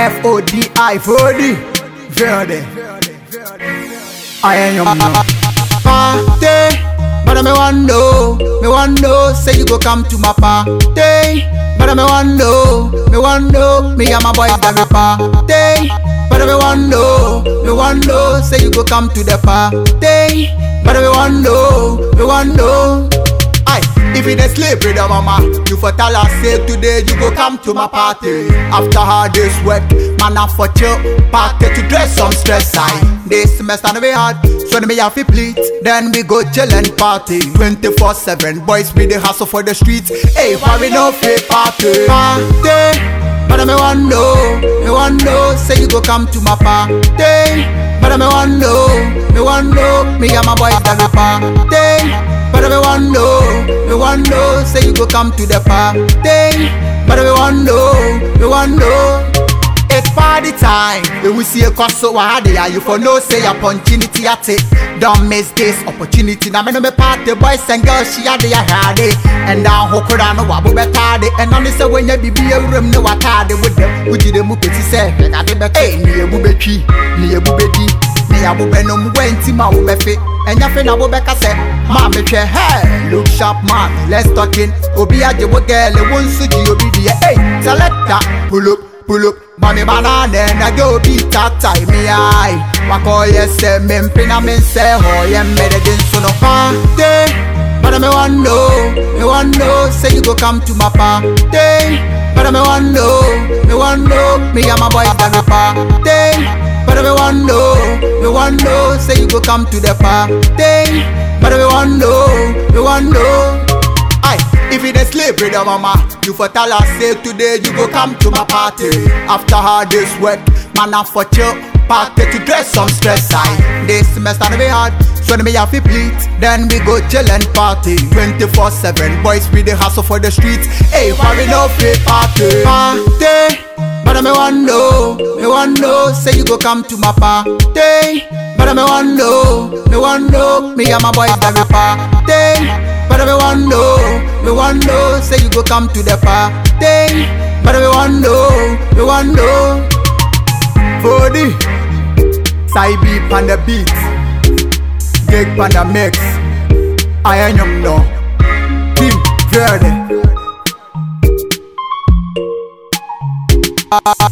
F O D I Fodi Verde. I am your man. Party, but me want know, me want know, say you go come to my party. But me want know, me want know, me and my boys that we party. But me want know, me want know, say you go come to the party. But me want know, me want know. Aye, if you dey sleep, brother mama, you for tell her say today you go come to my party. After hard day's work, man I for chill, party to dress some stress. Aye, this semester no be hard, so me have to pleat. Then we go chill and party, 24/7. Boys we dey hustle for the streets. Hey, why we no free party? Party, but me want know, me want know, say you go come to my party. But me want know, me want know, me and my boys that we party. But me want know, me want know, say you go come to the party. But me want know, me want know. It's party time. When we see a cost so hard, yeah, you for no say opportunity at it. Don't miss this opportunity. Now me no me party boys and girls, she had the had it. And down who could I know what we better And only say when you be be a room no what with them. Would you the mu peti say, I did better. Hey, ni ebu bechi, ni ebu bedi. Ni abu benom wenti ma wo befe. Enya fe na wo beka se, ma me hwe hey, look sharp man, let's talking. Obi aje wo girl, e won su ji obi die. Hey, selector, pull up, pull up. Mami banana na go be tata me eye. Wako yese me mpina me se ho ye mede din so no party. But me want know, me want know, say you go come to my party. But me want know, me want know, me and my boys that we party. But me want know, me want know, say you go come to the party. But me want know, me want know. Aye, if you dey sleep, brother mama, you for tell her say today you go come to my party. After hard day's work, man I for chill, party to dress some stress. Aye, this semester no be hard, so me have to pleat. Then we go chill and party, 24/7. Boys we dey hustle for the streets. Hey, why we no free party? Party. But me want know, me want know, say you go come to my party. But me want know, me want know, me and my boys that we party. But me want know, me want know, say you go come to the party. But me want know, me want know. Fodi, Saibi pan the beat, Gig pan the mix. I am no, Team Verde.